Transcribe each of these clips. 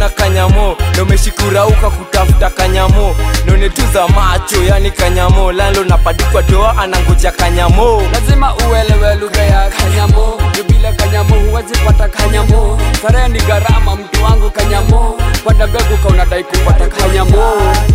una kanyamo na umeshikurauka kutafuta kanyamo naonetuza macho yani kanyamo lalo napadikwa doa anangoja kanyamo lazima uelewe lugha ya kanyamo juu bila kanyamo huwezi pata kanyamo starehe ni gharama mtu wangu kanyamo panda mbegu ka unadai kupata kanyamo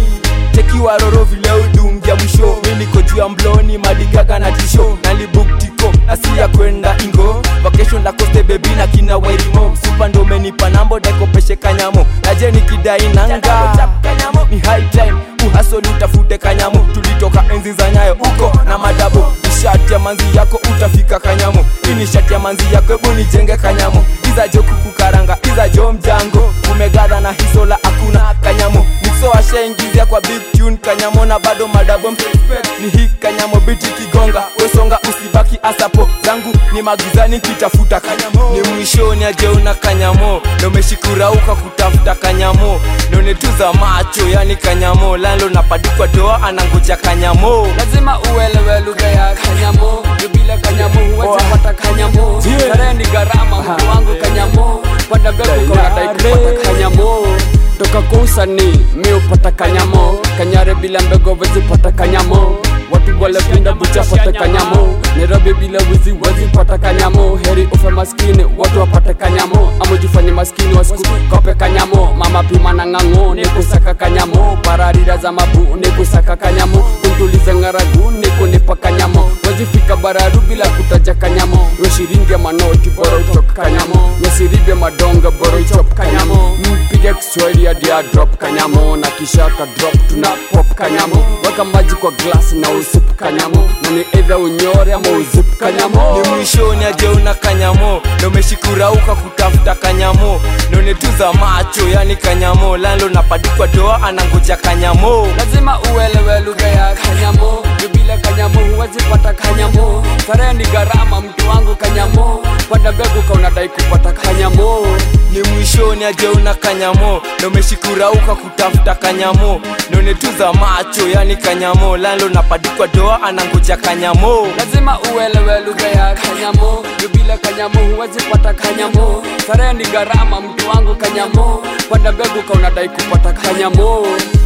tekiwa roro vile udungia mwisho mi niko juu ya mbloni madigaga na tisho nalibuktiko nasi ya kwenda ingo vacation la koste bebi na kina wairimo msupa ndo umenipa nambo dakopeshe kanyamo naje nikidai nanga ni high time uhasoli utafute kanyamo tulitoka enzi za nyayo uko na madabo ishati ya manzi yako utafika kanyamo hii ni shati ya manzi yako hebu nijenge kanyamo izajo kukukaranga izajo mjango umegadha na hisola hakuna kanyamo nikso ashaingizia kwa big tune kanyamo na bado madabo mrespect ni hii kanyamo biti kigonga wesonga usibaki asapo zangu ni magizani kitafuta kanyamo ni mwishoni ajeuna kanyamo na umeshikurauka kutafuta kanyamo naonetuza macho yani kanyamo lalo napadikwa doa anangoja kanyamo lazima uelewe lugha ya kanyamo juu bila kanyamo huwezi pata kanyamo Yeah. starehe ni gharama mtu wangu kanyamo panda mbegu ka unadai kupata kanyamo toka kwa usanii mi upata kanyamo kanyare bila mbegu wezi pata kanyamo watu walepinda bucha pata kanyamo nairobi bila wizi wezi pata kanyamo heri ufe maskini watu wapate kanyamo ama jifanye maskini wasiku kope kanyamo mama pima na ng'ang'o ni kusaka kanyamo pararira za mabu ni kusaka kanyamo kuntuliza ng'aragu ni kunipa kanyamo wezifika bararu bila kutaja kanyamo weshiringi ya manoti bora utoka kanyamo wesiribya madonga bora uchop kanyamo mpige kiswahili ya dia drop kanyamo na kisha ka drop tuna pop kanyamo weka maji kwa glass na usip kanyamo na ni either unyore ama uzip kanyamo ni mwishoni ajeuna kanyamo na umeshikurauka kutafuta kanyamo naonetuza macho yani kanyamo lalo napadikwa doa anangoja kanyamo lazima uelewe lugha ya kanyamo juu bila kanyamo huwezi pata kanyamo starehe ni gharama mtu wangu kanyamo panda mbegu ka unadai kupata kanyamo ni mwishoni ajeuna kanyamo na umeshikurauka kutafuta kanyamo naonetuza macho yani kanyamo lalo napadikwa doa anangoja kanyamo lazima uelewe lugha ya kanyamo juu bila kanyamo huwezi pata kanyamo starehe ni gharama mtu wangu kanyamo panda mbegu ka unadai kupata kanyamo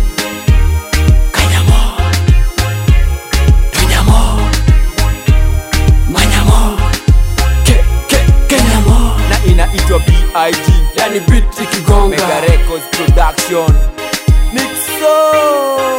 kanyamo kanyamo manyamo ke, ke, kenyamo na inaitwa big yani beat ikigonga mega records production nixon